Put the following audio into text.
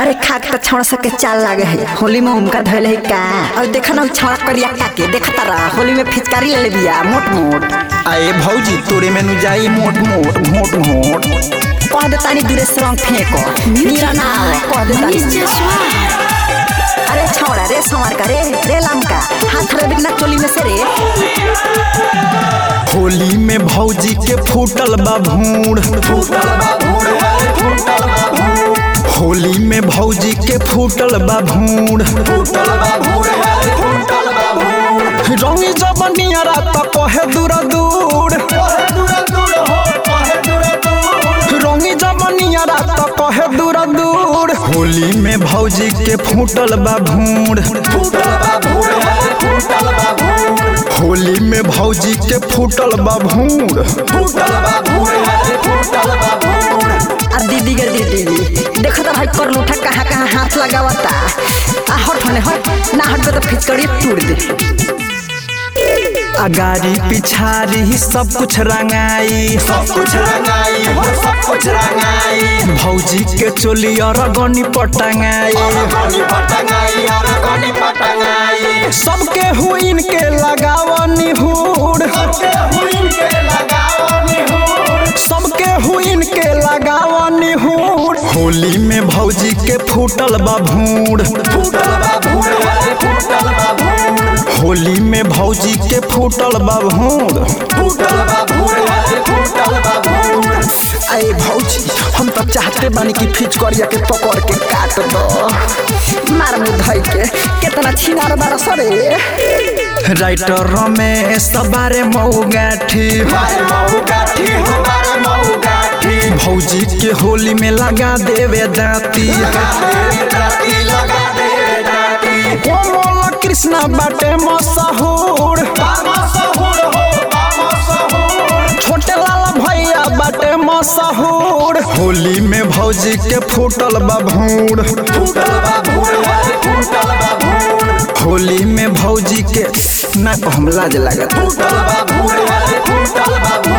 अरे खा के छौड़ा सके चाल लागे है होली में उनका धैल है का और देखा ना छौड़ा करिया काके देखता रहा होली में फिचकारी ले ले बिया मोट मोट आए भौजी तोरे में नु जाई मोट मोट मोट मोट कह दे तानी दूरे से रंग फेंको नीरा ना आवे, कह दे तानी अरे छौड़ा रे संवर का रे रे लमका हाथ रे बिना चोली में से रे होली में भौजी के फूटल बा भूड़ होली में भौजी के फूटल बा भूड़ रंगी जबनिया रात कहे दूर दूर रंगी जबनिया रात कहे दूर दूर होली में भौजी के फूटल बा भूड़ होली में भौजी के फूटल बा भूड़ आ दीदी गे दीदी देखो तो भाई कर लूठा कहाँ कहाँ हाथ लगावता आ हट होने हट ना हट तो फिचकड़ी तोड़ दे अगारी पिछारी सब कुछ रंगाई सब कुछ रंगाई हो सब कुछ रंगाई भौजी के चोली और गनी पटंगाई गनी पटंगाई और गनी पटंगाई सबके हुइन के लगावनी हुड़ सबके हुइन के लगाओ निहुर सबके हुइन के लगावनी हुड़ होली में भौजी के फूटल बा भूड़ फूटल बा भूर है फूटल बा भूर होली में भौजी के फूटल बा भूड़ फूटल बा भूर है फूटल बा भूर अरे भौजी हम तो चाहते बानी कि फिचकड़िया के पकड़ के काट दो मार मुँह धई के कितना छिनार बारा सरे राइटर रमेश बारे मऊ गाठी मारे मऊ गाठी हमारे मऊ गाठी भौजी के होली में लगा देवे दाती लगा दे दाती लगा दे दाती कोमल कृष्णा बाटे मशहूर बामा सहूर हो बामा सहूर छोटे लाला भैया बाटे मशहूर होली में भौजी के फूटल बा भूड़ फूटल बा भूर है फूटल बा भूर होली में भौजी के ना को हम लाज लागत फूटल बा भूर है फूटल बा भूर